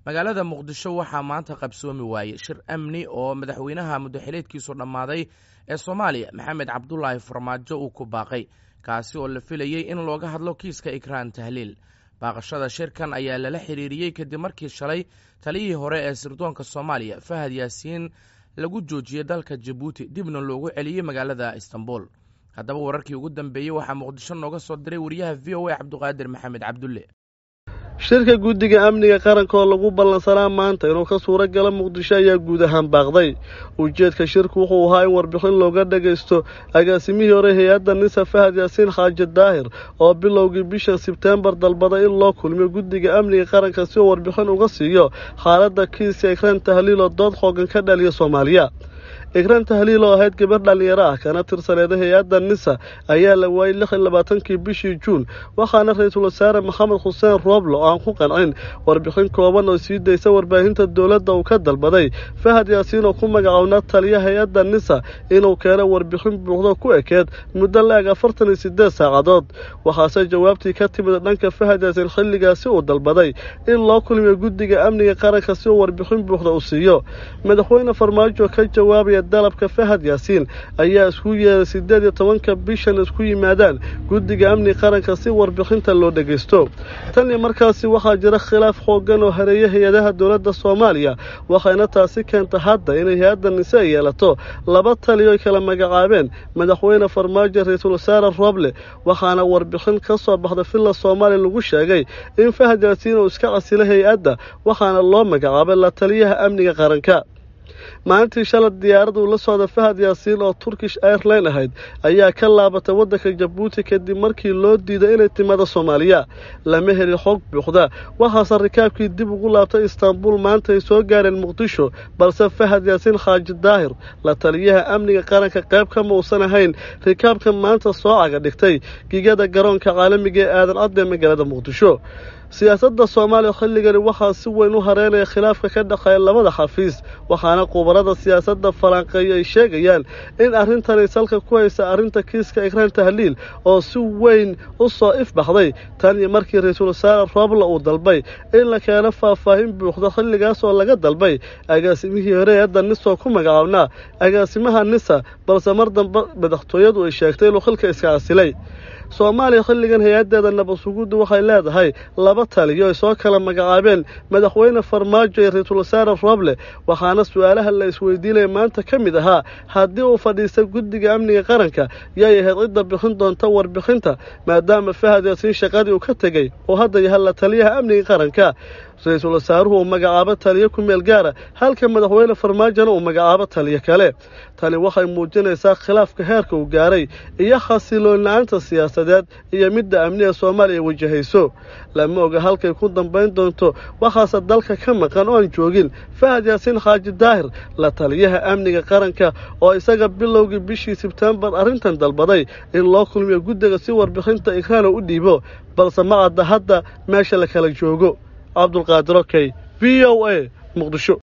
magaalada muqdisho waxaa maanta qabsoomi waayey shir amni oo madaxweynaha muddaxileedkiisu dhammaaday ee soomaaliya maxamed cabdulaahi farmaajo uu ku baaqay kaasi oo la filayey in looga hadlo kiiska ikraan tahliil baaqashada shirkan ayaa lala xiriiriyey kadib markii shalay taliyihii hore ee sirdoonka soomaaliya fahad yaasiin lagu joojiyey dalka jabuuti dibna loogu celiyey magaalada istanbul haddaba wararkii ugu dambeeyey waxaa muqdisho nooga soo diray wariyaha v o a cabduqaadir maxamed cabdulle shirka guddiga amniga qaranka oo lagu ballansanaa maanta inuu ka suuro galo muqdisho ayaa guud ahaan baaqday ujeedka shirku wuxuu ahaa in warbixin looga dhagaysto agaasimihii hore hay-adda nisa fahad yaasiin xaaji daahir oo bilowgii bishan sebteembar dalbaday in loo kulmiyo guddiga amniga qaranka si uu warbixin uga siiyo xaaladda kiiska ikraan tahliil oo dood xoogan ka dhaliya soomaaliya ikraan tahliil oo ahayd gabar dhallinyaro ah kana tirsaneeda hay-adda nisa ayaa la waayey lix iyo labaatankii bishii juun waxaana ra-iisul wasaare maxamed xuseen rooble oo aan ku qancin warbixin kooban oo sii daysa warbaahinta dowladda uu ka dalbaday fahad yaasiin oo ku magacownaa taliya hay-adda nisa inuu keeno warbixin buuxdo ku ekeed muddo la-eg afartan iyo siddeed saacadood waxaase jawaabtii ka timid dhanka fahad yaasiin xilligaasi uu dalbaday in loo kulmiyo guddiga amniga qaranka si uu warbixin buuxda u siiyo madaxweyne farmaajo ka jawaabaya dalabka fahad yaasiin ayaa isku yeeday siddeed iyo tobanka bishan isku yimaadaan guddiga amni qaranka si warbixinta loo dhagaysto tan iyo markaasi waxaa jira khilaaf xooggan oo hareeya hay-adaha dowladda soomaaliya waxayna taasi keenta hadda inay hay-adda nise ay yeelato laba taliyo ay kala magacaabeen madaxweyne farmaajo ra-iisul wasaare rooble waxaana warbixin ka soo baxda villa soomaaliya lagu sheegay in fahad yaasiin uu iska casilo hay-adda waxaana loo magacaabay la taliyaha amniga qaranka maalintii shalay diyaarad uu la socda fahad yaasiin oo turkish airline ahayd ayaa ka laabatay waddanka jabuuti kadib markii loo diiday inay timaado soomaaliya lama helin xog buuxda waxaase rikaabkii dib ugu laabtay istaanbul maanta ay soo gaareen muqdisho balse fahad yaasiin xaaji daahir la taliyaha amniga qaranka qayb kama uusan ahayn rikaabka maanta soo caga dhigtay gigada garoonka caalamiga ee aadan cadde magaalada muqdisho siyaasadda soomaaliya xilligani waxaa si weyn u hareynaya khilaafka ka dhexeeya labada xafiis waxaana khubarada siyaasadda falanqeeya ay sheegayaan in arrintani salka ku haysa arrinta kiiska ikraan tahliil oo si weyn u soo ifbaxday tan iyo markii ra-iisul wasaare rooble uu dalbay in la keeno faahfaahin buuxda xilligaas oo laga dalbay agaasimihii hore eedda nisoo ku magacaabnaa agaasimaha nisa balse mar dambe madaxtooyadu ay sheegtay inuu xilka iska casilay soomaaliya xilligan hay-addeeda nabasuguddu waxay leedahay laba taliyo ay soo kala magacaabeen madaxweyne farmaajo iyo ra-iisul wasaare rooble waxaana su-aalaha la isweydiinaya maanta ka mid ahaa haddii uu fadhiista guddiga amniga qaranka yay ahayd cidda bixin doonta warbixinta maadaama fahad yaasiin shaqadii uu ka tegey oo hadda yahay la taliyaha amniga qaranka ra-iisul wasaaruhu uu magacaabo taliyo ku meel gaara halka madaxweyne farmaajona uu magacaabo taliyo kale tani waxay muujinaysaa khilaafka heerka uu gaaray iyo xasiloon la-aanta siyaasadeed iyo midda amniga soomaaliya wajahayso lama oga halkay ku dambayn doonto waxaase dalka ka maqan oon joogin fahad yaasiin xaaji daahir la taliyaha amniga qaranka oo isaga bilowgii bishii sebtembar arrintan dalbaday in loo kulmiyo guddiga si warbixinta ikraana u dhiibo balse ma cadda hadda meesha la kala joogo cabdulqaadir okey v o a muqdisho